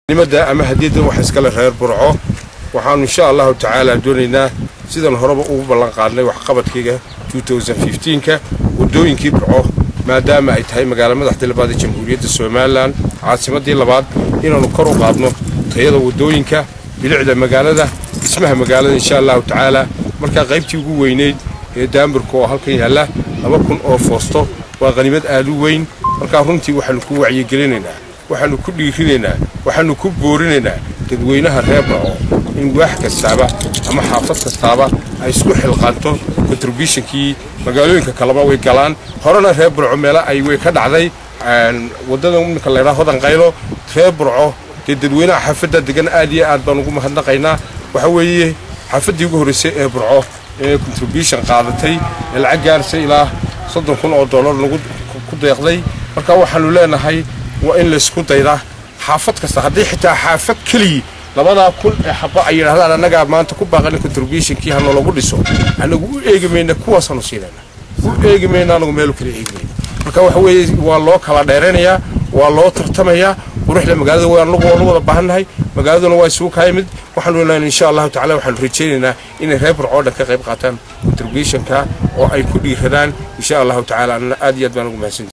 nimada ama hadiyaddan waxa iskale reer burco waxaanu insha allahu tacaala doonaynaa sidan horeba ugu ballan qaadnay waxqabadkayga ka waddooyinkii burco maadaama ay tahay magaalo madaxdii labaad ee jamhuuriyadda somalilan caasimaddii labaad inaannu kor u qaadno tayada waddooyinka bilicda magaalada dhismaha magaalada insha allahu tacaala markaa qaybtii ugu weynayd ee daamburka oo halkan yaalla laba kun oo foosto waa qanimad aad u weyn markaa runtii waxaannu ku wacyigelinaynaa waxaannu ku dhiirinaynaa waxaannu ku boorinaynaa dadweynaha reer burco in waax kastaaba ama xaafad kastaaba ay isku xilqaanto contributionkii magaalooyinka kaleba way galaan horena reer burco meelo ay way ka dhacday waddada iminka laydhaa hodan qaylo reer burco dee dadweynaha xaafadda degan aad iyo aad baan ugu mahadnaqaynaa waxa weeye xaafaddii ugu horraysay ee burco ee contribution qaadatay ee lacag gaarsa ilaa soddon kun oo dollar lagu ku deeqday marka waxaannu leenahay waa in laysku daydaa xaafad kasta haddii xitaa xaafad keligii labadaa kun ee xaba ay yidhahdaan annagaa maanta ku baaqana contributionkii ha noolagu dhiso anagu u eegi mayna kuwaasaanu siinayna u eegi mayna anagu meelu kala eegi mayna marka waxa weeye waa loo kala dheeraynayaa waa loo tartamayaa quruxda magaalada waa anagu waanu wada baahannahay magaaladuna waa isugu kaa yimid waxaanu leenahay insha allahu tacala waxaanu rajaynaynaa inay reer burco dhan ka qayb qaataan contributionka oo ay ku dhiiradaan insha allahu tacala anna aad iyo aad baan ugu mahadsantahay